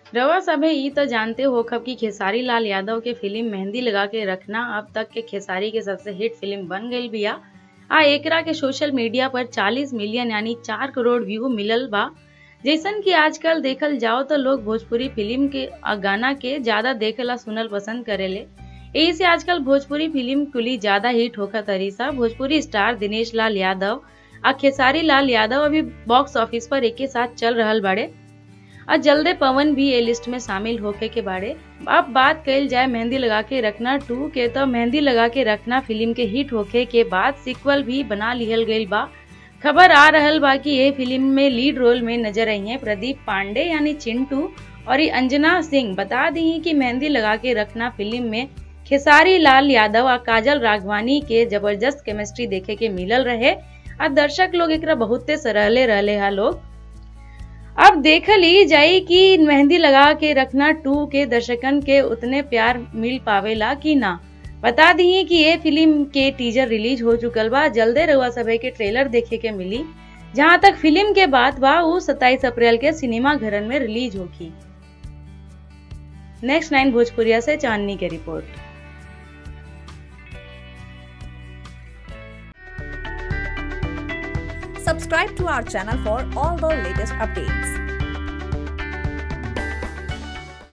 रवा सभे ई तो जानते हो खब कि खेसारी लाल यादव के फिल्म मेहंदी लगा के रखना अब तक के खेसारी के सबसे हिट फिल्म बन गई बिया आ एकरा के सोशल मीडिया पर 40 मिलियन यानी 4 करोड़ व्यू मिलल बा जैसन कि आजकल देखल जाओ तो लोग भोजपुरी फिल्म के आ गाना के ज्यादा देखेला सुनल पसंद करेले यही से आजकल भोजपुरी फिल्म कुली ज्यादा हिट होकर तरीसा भोजपुरी स्टार दिनेश लाल यादव आ खेसारी लाल यादव अभी बॉक्स ऑफिस पर एक साथ चल रहल बाड़े और जल्दे पवन भी ए लिस्ट में शामिल होके के बारे अब बात कल जाए मेहंदी लगा के रखना टू के तो मेहंदी लगा के रखना फिल्म के हिट होके के बाद सीक्वल भी बना लिहल गई बा खबर आ रहल बा कि ये फिल्म में लीड रोल में नजर आई हैं प्रदीप पांडे यानी चिंटू और ये अंजना सिंह बता दी कि मेहंदी लगा के रखना फिल्म में खेसारी लाल यादव और काजल राघवानी के जबरदस्त केमिस्ट्री देखे के मिलल रहे और दर्शक लोग एक बहुते सराहले रहले हा लोग अब देखल ही जाई कि मेहंदी लगा के रखना टू के दर्शकन के उतने प्यार मिल पावेला कि ना बता दी कि ये फिल्म के टीजर रिलीज हो चुकल बा जल्दे रउआ सभे के ट्रेलर देखे के मिली जहां तक फिल्म के बात बा वो 27 अप्रैल के सिनेमा घरन में रिलीज होगी नेक्स्ट नाइन भोजपुरिया से चांदनी के report Subscribe to our channel for all the latest updates.